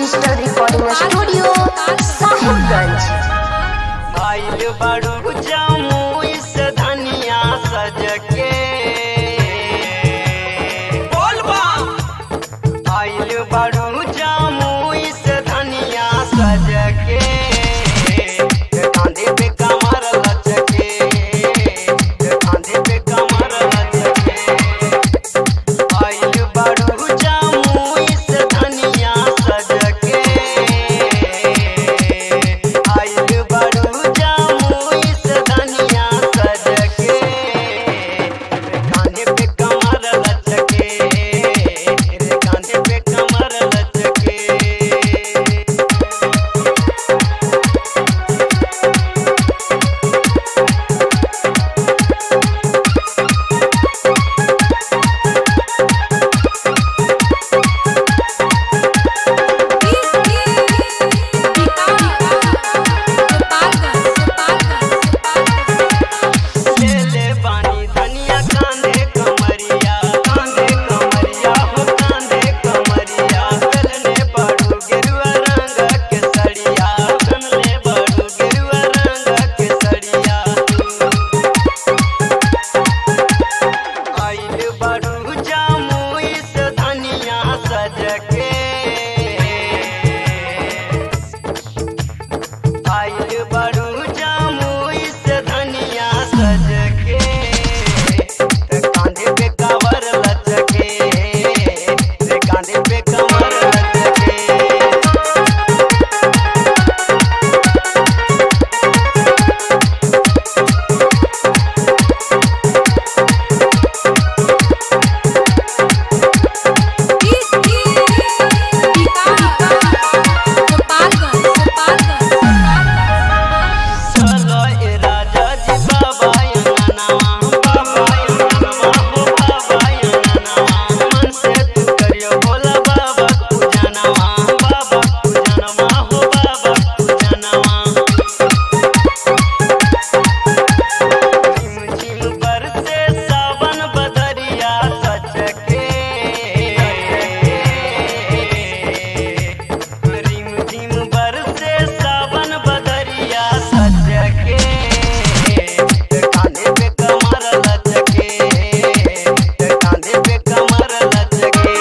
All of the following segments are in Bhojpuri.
डिजिटल रिकॉर्डिंग स्टूडियो साहिबगंज आइल बड़ू जामू इस धनिया सज के बोलबा आइल बड़ू जामू इस धनिया सज के कांधे पे कमर लचके कांधे पे कमर लचके आइल बड़ू जामू इस धनिया सज के आइल बड़ू जामू इस धनिया सज के कांधे पे कमर लचके कांधे पे कमर लचके ले ले बानी धनिया कांधे कमरिया कांधे कमरिया हो कांधे कमरिया चलने बड़ू गेरुआ रंग के सड़िया चलने बड़ू गेरुआ रंग के सड़िया आइल बड़ू जामू इस धनिया सज के आइल बड़ू जामू इस धनिया सज के ते कांधे पे कवर लचके ते कांधे पे कवर लचके चलो ए राजा जी बाबा यंगनावा बाबा यंगनावा हो बाबा यंगनावा मन से तू करियो भोला बाबा पूजनवा बाबा पूजनवा हो बाबा पूजनवा झिम झिम बरसे सावन बदरिया सचके रिम झिम बरसे सावन बदरिया सचके कांधे पे कमर लचके कांधे पे कमर लचके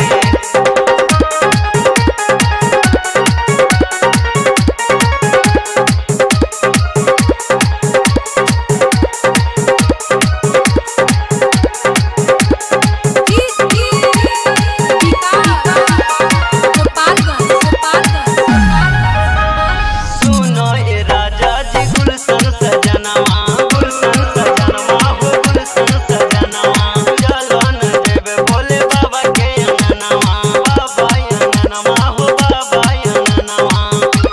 सुनो ए राजा जी गुलशन सजनवा गुलशन सजनवा हो गुलशन सजनवा चलो न देवे भोले बाबा के अंगनवा बाबा अंगनवा हो बाबा अंगनवा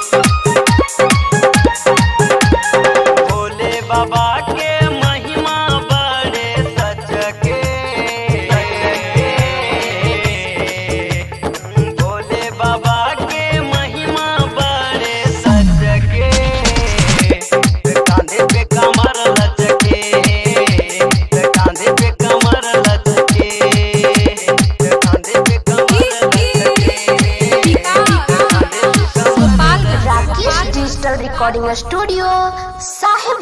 भोले बाबा के महिमा बड़े सच के भोले बाबा के महिमा बड़े सच के कांधे पे कमर लचके कांधे पे कमर लचके कांधे पे कमर लचके राकेश डिजिटल रिकॉर्डिंग स्टूडियो साहिब